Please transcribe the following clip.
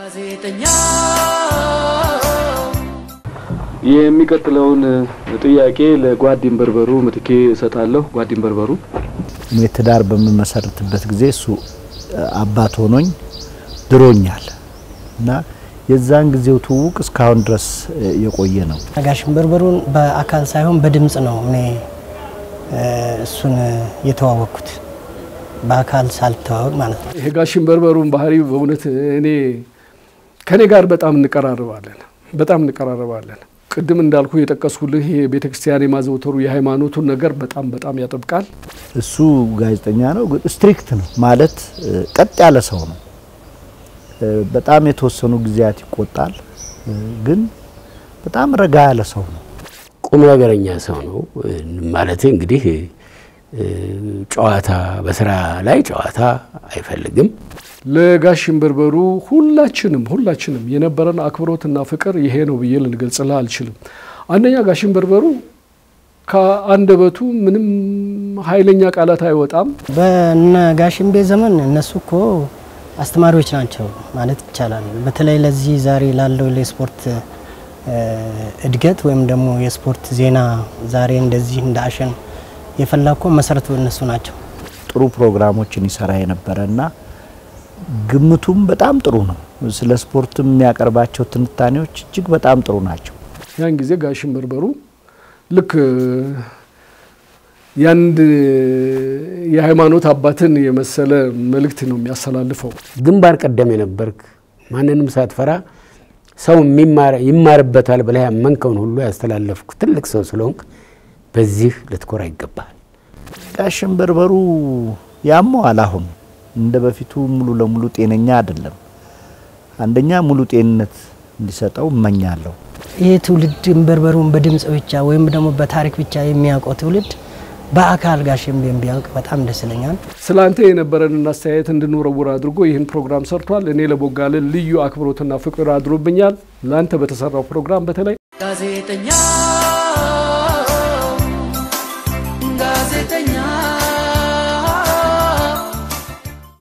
ጋዜጠኛ የሚቀጥለውን ጥያቄ ለጓዲን በርበሩ ምትኬ እሰጣለሁ። ጓዲን በርበሩ እኔ ትዳር በምመሰርትበት ጊዜ እሱ አባት ሆኖኝ ድሮኛል እና የዛን ጊዜው ትውውቅ እስካሁን ድረስ የቆየ ነው። ጋሽን በርበሩን በአካል ሳይሆን በድምጽ ነው እኔ እሱን የተዋወቅኩት በአካል ሳልተዋወቅ ማለት ነው። ይሄ ጋሽን በርበሩን ባህሪ በእውነት እኔ ከኔ ጋር በጣም እንቀራረባለን፣ በጣም እንቀራረባለን። ቅድም እንዳልኩ የጠቀስኩልህ የቤተ ክርስቲያን የማዘውተሩ የሃይማኖቱን ነገር በጣም በጣም ያጠብቃል። እሱ ጋዜጠኛ ነው፣ ግን ስትሪክት ነው ማለት ቀጥ ያለ ሰው ነው። በጣም የተወሰኑ ጊዜያት ይቆጣል፣ ግን በጣም ረጋ ያለ ሰው ነው። ቁም ነገረኛ ሰው ነው ማለት እንግዲህ ጨዋታ በስራ ላይ ጨዋታ አይፈልግም። ለጋሽን በርበሩ ሁላችንም ሁላችንም የነበረን አክብሮትና ፍቅር ይሄ ነው ብዬ ልንገልጽልህ አልችልም። አንደኛ ጋሽን በርበሩ ከአንደበቱ ምንም ኃይለኛ ቃላት አይወጣም። በነ ጋሽንቤ ዘመን እነሱ እኮ አስተማሪዎች ናቸው ማለት ይቻላል። በተለይ ለዚህ ዛሬ ላለው ለስፖርት እድገት ወይም ደግሞ የስፖርት ዜና ዛሬ እንደዚህ እንደ አሸን የፈላ እኮ መሰረቱ እነሱ ናቸው። ጥሩ ፕሮግራሞችን ይሰራ የነበረ እና ግምቱም በጣም ጥሩ ነው። ስለ ስፖርትም የሚያቀርባቸው ትንታኔዎች እጅግ በጣም ጥሩ ናቸው። ያን ጊዜ ጋሽን በርበሩ ልክ የአንድ የሃይማኖት አባትን የመሰለ መልእክት ነው የሚያስተላልፈው። ግንባር ቀደም የነበርክ ማንንም ሳትፈራ ሰው ይማርበታል ብለህ ያመንከውን ሁሉ ያስተላለፍክ ትልቅ ሰው ስለሆንክ በዚህ ልትኮራ ይገባል። ጋሽን በርበሩ ያመዋል። አሁን እንደ በፊቱ ሙሉ ለሙሉ ጤነኛ አይደለም። አንደኛ ሙሉ ጤንነት እንዲሰጠው እመኛለሁ። ይህ ትውልድ በርበሩን በድምጽ ብቻ ወይም ደግሞ በታሪክ ብቻ የሚያውቀው ትውልድ በአካል ጋሽንቤን ቢያውቅ በጣም ደስ ይለኛል። ስለ አንተ የነበረንን አስተያየት እንድንወረውር አድርጎ ይህን ፕሮግራም ሰርቷል። እኔ ለቦጋለ ልዩ አክብሮትና ፍቅር አድሮብኛል። ለአንተ በተሰራው ፕሮግራም በተለይ ጋዜጠኛ